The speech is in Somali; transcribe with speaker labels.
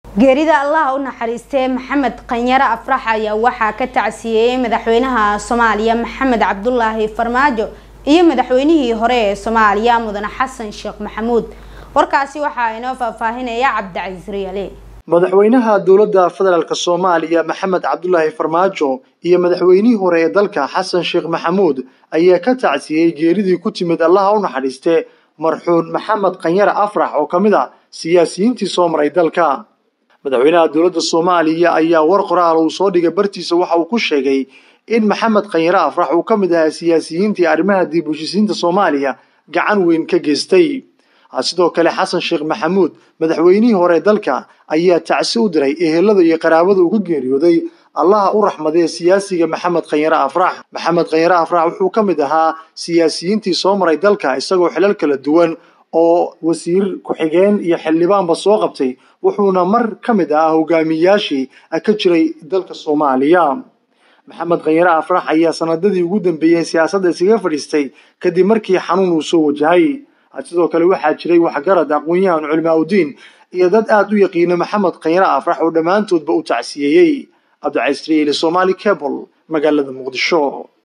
Speaker 1: geerida allah u naxariistay maxamed qanyare afrax ayaa waxaa ka tacsiyeeyey madaxweynaha soomaaliya maxamed cabdulaahi farmaajo iyo madaxweynihii hore ee soomaaliya mudane xasan sheekh maxamuud warkaasi waxaa inoo faahfaahinaya cabdicasiis riyaale
Speaker 2: madaxweynaha dowladda federaalk soomaaliya maxamed cabdulaahi farmaajo iyo madaxweynihii hore ee dalka xasan sheekh maxamuud ayaa ka tacsiyey geeridii ku timid allaha u naxariiste marxuun maxamed qanyare afrax oo ka mid a siyaasiyiintii soo maray dalka madaxweynaha dowladda soomaaliya ayaa war qoraal uu soo dhigay bartiisa waxa uu ku sheegay in maxamed qanyare afrax uu ka mid ahaa siyaasiyiintii arrimaha dib u heshisiinta soomaaliya gacan weyn ka geystay sidoo kale xasan sheekh maxamuud madaxweynihii hore dalka ayaa tacsi u diray ehelada iyo qaraabada uga geeriyooday allaha u raxmadee siyaasiga maxamed khanyare afrax maxamed khanyare afrax wuxuu ka mid ahaa siyaasiyiintii soo maray dalka isagoo xilal kala duwan oo wasiir ku-xigeen iyo xildhibaanba soo qabtay wuxuuna mar ka mid ahaa hogaamiyayaashii ka jiray dalka soomaaliya maxamed khanyare afrax ayaa sanadadii ugu dambeeyey siyaasadda isaga fadhiistay kadib markii xanuun uu soo wajahay sidoo kale waxaa jiray waxgarad aqoon-yahan culimaa udiin iyo dad aada u yaqiina maxamed khanyare afrax oo dhammaantoodba u tacsiyeeyey cabdicasiis riili somaali cable magaalada muqdisho